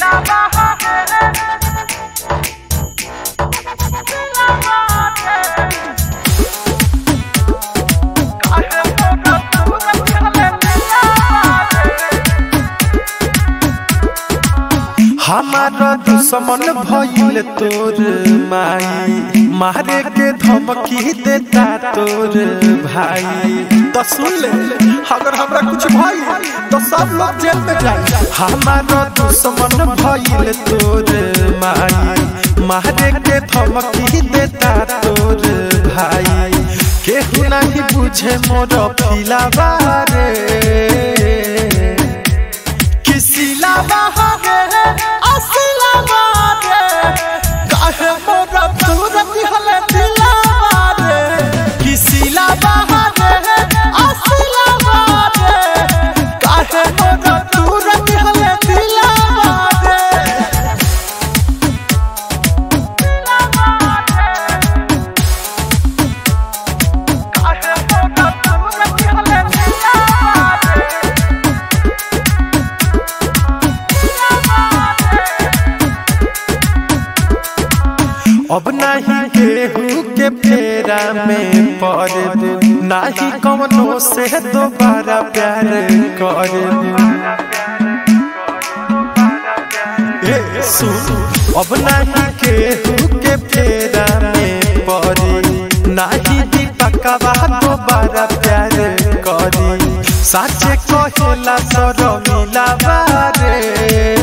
हमारा दुश्मन भइल तोर माई मारे के धमकी देता तोर भाई तो सुन ले अगर हमरा कुछ भाई तो सब लोग जेल में जाए हमारा दुश्मन भइल तोर माई मारे के धमकी देता तोर भाई केहू नहीं बुझे मोर फिलावा रे किसिला बहारे असिला मारे काहे मोरा सूरत हले दिला मारे किसिला बहारे असिला मारे काहे मोरा सूरत हले दिला मारे काहे मोरा सूरत हले दिला मारे अब नहीं केहू के फेरा में पड़े नहीं कवनो से दोबारा प्यार करे ए सुन अब नहीं केहू के फेरा में पड़े नहीं दीपकवा दोबारा प्यार करी साचे कहेला सर मिला बारे